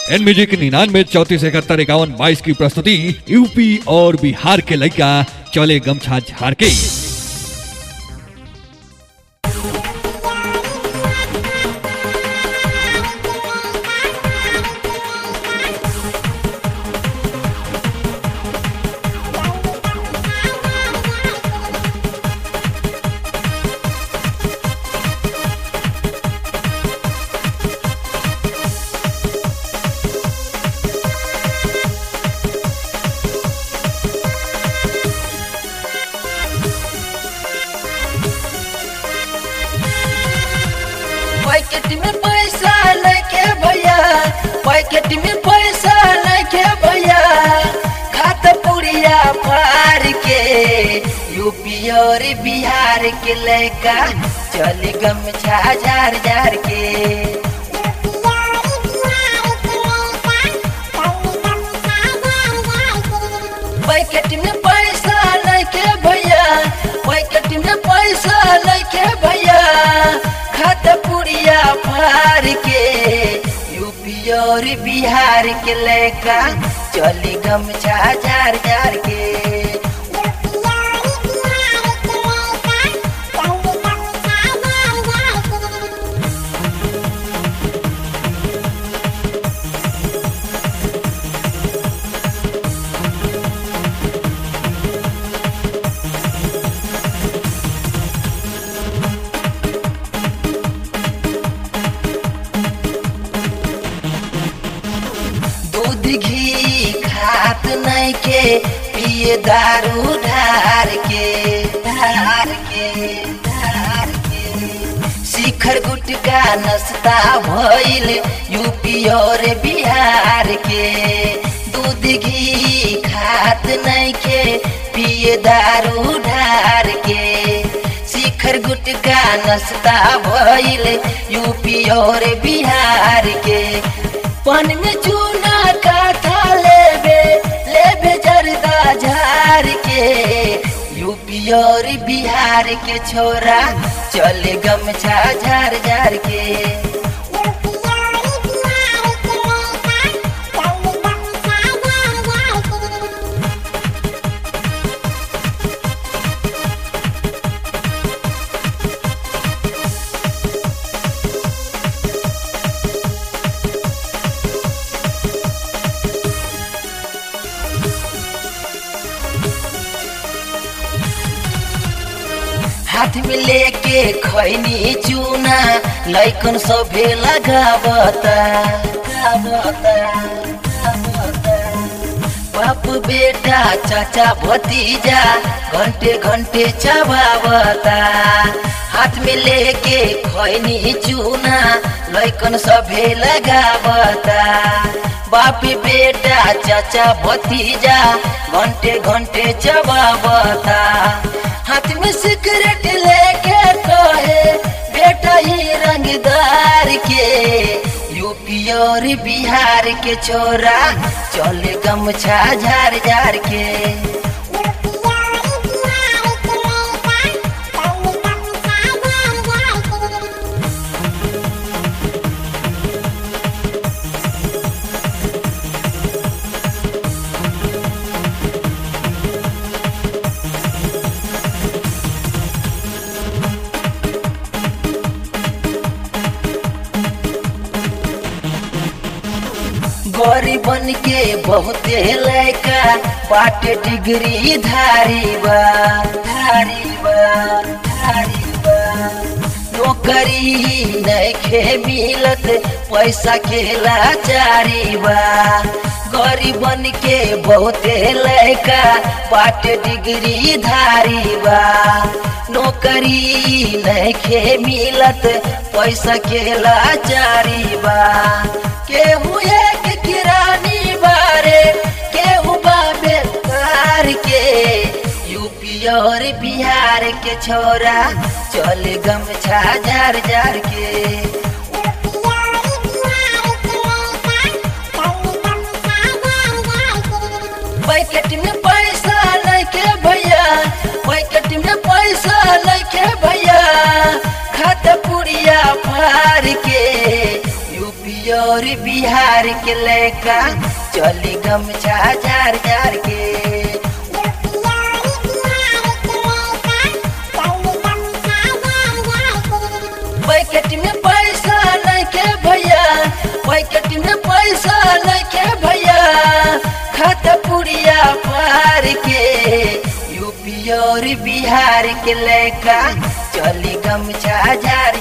N music निन्यानवे चौतीस इकहत्तर इक्यावन बाईस की प्रस्तुति यूपी और बिहार के लड़का चले गमछा झाड़ के पैकेट में पैसा लेके भैया पैकेट में पैसा लेके भैया खात पुड़िया फार के यूपी और बिहार के लड़का चल गमछा जार जार के पैकेट में पैसा लेके भैया पैकेट में पैसा लेके भैया खत पुड़िया फार के यूपी और बिहार के लड़का चली गमछा जार जार के दूध घी खात नहीं के पिए दारू ढार के ढार के ढार के शिखर गुटका नस्ता भइल यूपी और बिहार के दूध घी खात नहीं के पिए दारू ढार के शिखर गुटका नस्ता भइल यूपी और बिहार के पान में चूना का था लेबे लेबे जरदा झार के यूपी और बिहार के छोरा चले गमछा झार झार के हाथ में लेके खैनी चूना लैकन सभे लगावता लगावता, लगावता। बाप बेटा चाचा भतीजा घंटे घंटे चबावता हाथ में लेके खैनी चूना लैकन सभे लगावता बाप बेटा चाचा भतीजा घंटे घंटे चबावता हाथ में सिगरेट लेके कहे बेटा ही रंगदार के यूपी और बिहार के छोरा चले गमछा झार झार के गरीबन के बहुते लैका बाटे डिग्री धारी बा धारी बा धारी बा नौकरी नैखे मिलत पैसा के लाचारी बा गरीबन के बहुते लैका बाटे डिग्री धारी बा नौकरी नैखे मिलत पैसा के लाचारी बा केहू एक किरानी बारे केहू बाबे कार के यूपी और बिहार के छोरा चल गमछा जार जार के पैकेट में पैसा लेके भैया पैकेट में पैसा लेके भैया खत पुड़िया फार के यूपी यूपी और बिहार के लेका चली गमछा जार जार के पैकेट में पैसा लेके भैया पैकेट में पैसा लेके भैया खाता पुड़िया पार के यूपी और बिहार के लेका चली गमछा जार